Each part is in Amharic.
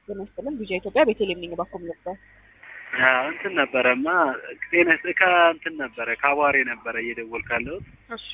ጤና ይስጥልን ቪዥን ኢትዮጵያ ቤተልሔም ነኝ ባኮም ነበር እንትን ነበረማ ጤና ከእንትን ነበረ ከአቧሬ ነበረ እየደወልኩ ያለሁት። እሺ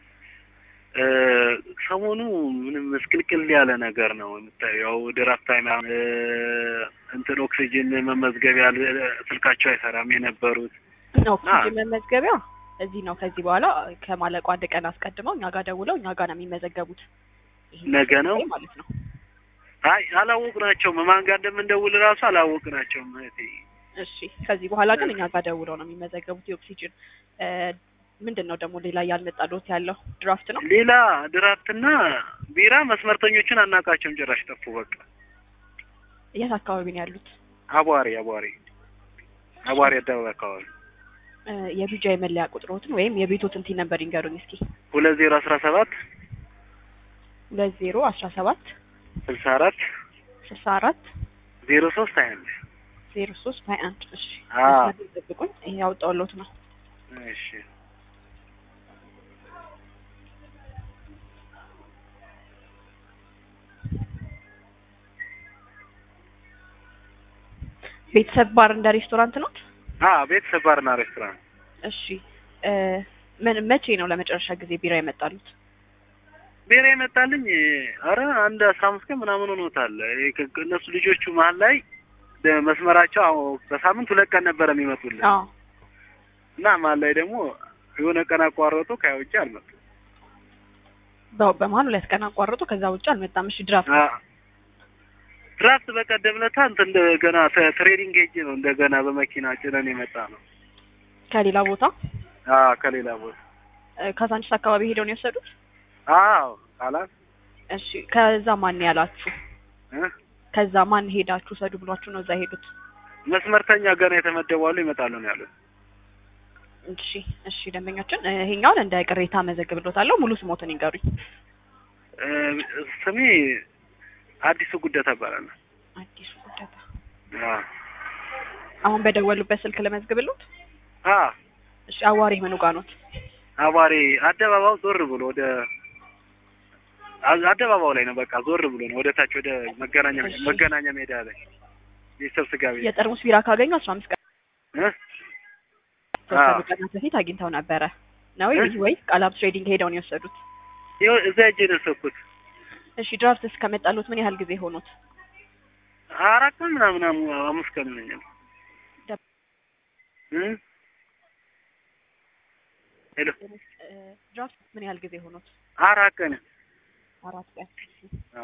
ሰሞኑ ምንም ምስቅልቅል ያለ ነገር ነው የምታየው። ያው ድራፍት ታይም እንትን ኦክሲጅን መመዝገቢያ ስልካቸው አይሰራም የነበሩት ኦክሲጅን መመዝገቢያ እዚህ ነው። ከዚህ በኋላ ከማለቁ አንድ ቀን አስቀድመው እኛ ጋር ደውለው እኛ ጋር ነው የሚመዘገቡት። ይሄ ነገ ነው ማለት ነው። አይ አላወቅናቸውም። ማን ጋር እንደምንደውል እራሱ አላወቅናቸውም እህቴ። እሺ ከዚህ በኋላ ግን እኛ ጋር ደውለው ነው የሚመዘገቡት። የኦክሲጅን ምንድን ነው ደግሞ ሌላ ያልመጣልዎት ያለው ድራፍት ነው። ሌላ ድራፍትና ቢራ መስመርተኞችን አናውቃቸውም። ጭራሽ ጠፉ። በቃ የት አካባቢ ነው ያሉት? አቧሬ አቧሬ አቧሬ አደባባይ አካባቢ የቢጃ የመለያ ቁጥሮትን ወይም የቤቶትን ቲ ነበር ይንገሩኝ እስኪ። ሁለት ዜሮ አስራ ሰባት ሁለት ዜሮ አስራ ሰባት ስልሳ አራት ስልሳ አራት ዜሮ ሶስት ሀያ አንድ ዜሮ ሶስት ሀያ አንድ እሺ አዎ። መስመር ጠብቁኝ። ይሄ ያወጣሁልዎት ነው። እሺ ቤተሰብ ባር እንደ ሬስቶራንት ነው። አ ቤተሰብ ባርና ሬስቶራንት እሺ እ ምን መቼ ነው ለመጨረሻ ጊዜ ቢራ የመጣሉት? ቢራ የመጣልኝ አረ አንድ አስራ አምስት ቀን ምናምን ሆኖታል። ይሄ ከ- እነሱ ልጆቹ መሀል ላይ ደ- መስመራቸው አዎ በሳምንት ሁለት ቀን ነበረ የሚመጡልን አዎ እና መሀል ላይ ደግሞ የሆነ ቀን አቋረጡ። ከያ ውጭ አልመጡም። በ- በመሀል ሁለት ቀን አቋርጦ ከዛ ውጭ አልመጣም። እሺ ድራፍት አ- ድራፍት በቀደም ለታ እንትን እንደገና ተ- ትሬዲንግ ሄጄ ነው እንደገና በመኪና ጭነን የመጣ ነው። ከሌላ ቦታ አ ከሌላ ቦታ እ፣ ካዛንቺስ አካባቢ ሄደው ነው የወሰዱት? አዎ ቃላት እሺ ከዛ ማን ያላችሁ? እ? ከዛ ማን ሄዳችሁ ሰዱ ብሏችሁ ነው እዛ ሄዱት? መስመርተኛ ገና የተመደቡ አሉ ይመጣሉ ነው ያሉት። እሺ እሺ ደንበኛችን እ፣ ይሄኛውን እንደ ቅሬታ መዘግብሎታለሁ። ሙሉ ስሞትን ይንገሩኝ። እ፣ ስሜ አዲሱ ጉደታ እባላለሁ። አዲሱ ጉደታ። አ አሁን በደወሉበት ስልክ ለመዝግብሎት? አ እሺ አዋሪ ምኑ ጋር ኖት? አባሬ አደባባው ዞር ብሎ ወደ አ- አደባባው ላይ ነው። በቃ ዞር ብሎ ነው ወደ ታች ወደ መገናኛ እሺ። መገናኛ ሜዳ ላይ ቤተሰብ ስጋ ቤት የጠርሙስ ቢራ ካገኙ አስራ አምስት ቀን እ? ተወሰኑ አዎ። ቀናት በፊት አግኝተው ነበረ ነው እ? ወይ ቃላብ ትሬዲንግ ሄደው ነው የወሰዱት? ይኸው እዛ ሄጄ ነው የወሰድኩት። እሺ ድራፍት እስከመጣሉት ምን ያህል ጊዜ ሆኖት? አራት ቀን ምናምን አሙ- አምስት ቀን ይሆነኛል። ደ- እ? ሄሎ እ፣ ድራፍት ምን ያህል ጊዜ ሆኖት? አራት ቀን አራት ቀን። አ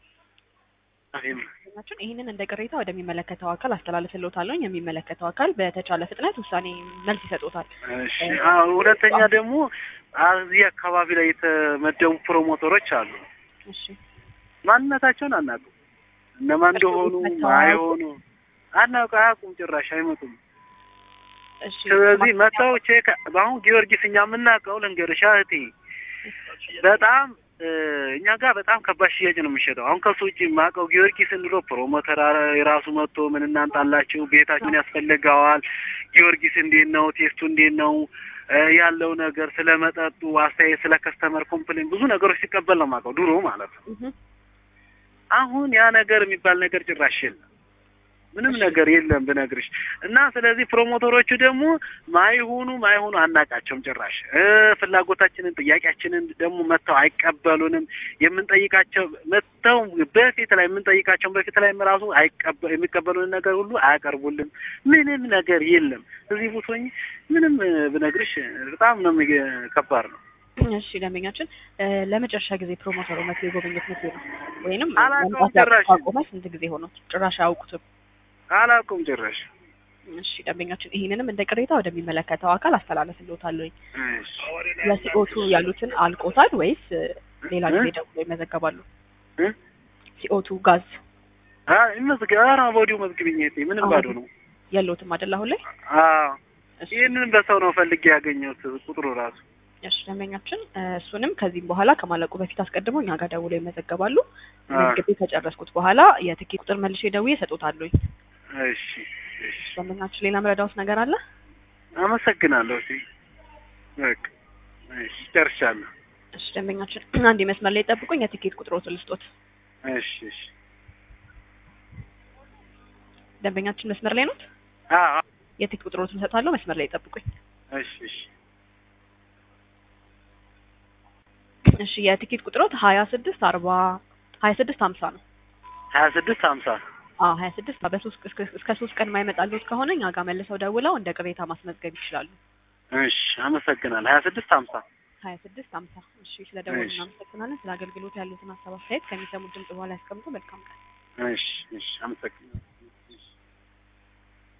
አሪፍ ናችን ይህንን እንደ ቅሬታ ወደሚመለከተው አካል አስተላልፍልዎታለሁ። የሚመለከተው አካል በተቻለ ፍጥነት ውሳኔ መልስ ይሰጡታል። እሺ። አዎ ሁለተኛ ደግሞ እዚህ አካባቢ ላይ የተመደቡ ፕሮሞተሮች አሉ። እሺ ማንነታቸውን አናውቅም። እነማን እንደሆኑ መተው አይሆኑ አናውቅ አያውቁም። ጭራሽ አይመጡም። እሺ ስለዚህ መተው ቼክ በአሁን ጊዮርጊስ እኛ የምናውቀው ልንገርሽ እህቴ በጣም እ፣ እኛ ጋር በጣም ከባድ ሽያጭ ነው የሚሸጠው። አሁን ከሱ ውጭ የማውቀው ጊዮርጊስ እንሎ ፕሮሞተር አረ- የራሱ መጥቶ ምን እናንጣላችሁ ቤታችሁን ያስፈልገዋል ጊዮርጊስ እንዴት ነው ቴስቱ እንዴት ነው እ፣ ያለው ነገር ስለ መጠጡ አስተያየት ስለ ከስተመር ኮምፕሌን ብዙ ነገሮች ሲቀበል ነው የማውቀው ድሮ ማለት ነው። እህ፣ አሁን ያ ነገር የሚባል ነገር ጭራሽ የለም። ምንም ነገር የለም ብነግርሽ እና ስለዚህ ፕሮሞተሮቹ ደግሞ ማይሆኑ ማይሆኑ አናቃቸውም ጭራሽ እ ፍላጎታችንን ጥያቄያችንን ደግሞ መጥተው አይቀበሉንም። የምንጠይቃቸው መጥተው በፊት ላይ የምንጠይቃቸውን በፊት ላይ ራሱ አይቀበ የሚቀበሉን ነገር ሁሉ አያቀርቡልን። ምንም ነገር የለም። እዚህ ቦቶኝ ምንም እ፣ ብነግርሽ በጣም ነው የሚገ- ከባድ ነው። እሺ ደንበኛችን እ፣ ለመጨረሻ ጊዜ ፕሮሞተሩ መቼ የጎበኙት መቼ ነው? ወይንም አላውቀውም መምጣት ጭራሽ። ካቆመ ስንት ጊዜ ሆኖት? ጭራሽ አያውቁትም። አላውቅም ጭራሽ። እሺ ደንበኛችን ይህንንም እንደ ቅሬታ ወደሚመለከተው አካል አስተላልፍልዎታለሁ። እሺ። ለሲኦቱ ያሉትን አልቆታል ወይስ እ፣ ሌላ ጊዜ እ? ደውሎ ይመዘገባሉ? እ? ሲኦቱ ጋዝ አይ መዝግ ኧረ ቦዲው መዝግብኝ እህቴ፣ ምንም ባዶ ነው። የለውትም አይደል አሁን ላይ? አዎ እሺ ይህንን በሰው ነው ፈልጌ ያገኘሁት ቁጥሩ ራሱ። እሺ ደንበኛችን እ፣ እሱንም ከዚህም በኋላ ከማለቁ በፊት አስቀድሞ እኛ ጋር ደውሎ ይመዘገባሉ። አ፣ መዝግቤ ከጨረስኩት በኋላ የትኬት ቁጥር መልሼ ደውዬ እሰጦታለሁ። እሺ እሺ፣ ደንበኛችን ሌላ ምረዳውስ ነገር አለ? አመሰግናለሁ። እሺ በቃ እሺ፣ ጨርሻለሁ። እሺ ደንበኛችን አንድ መስመር ላይ ጠብቁኝ። የትኬት ቁጥሮትን ልስጦት። እሺ እሺ ደንበኛችን መስመር ላይ ኖት? አዎ የትኬት ቁጥሮትን እሰጣለሁ። መስመር ላይ ጠብቁኝ። እሺ እሺ እሺ የትኬት ቁጥሮት ሀያ ስድስት አርባ ሀያ ስድስት ሀምሳ ነው። ሀያ ስድስት ሀምሳ አዎ ሀያ ስድስት በሶስት እስከ እስከ ሶስት ቀን የማይመጣልዎት ከሆነ እኛ ጋር መልሰው ደውለው እንደ ቅሬታ ማስመዝገብ ይችላሉ። እሺ አመሰግናለሁ። ሀያ ስድስት ሀምሳ ሀያ ስድስት ሀምሳ እሺ ስለ ደወሉ እሺ። እናመሰግናለን። ስለ አገልግሎት ያሉትን ሀሳብ አስተያየት ከሚሰሙት ድምጽ በኋላ ያስቀምጡ። መልካም ቀን። እሺ እሺ አመሰግናለሁ።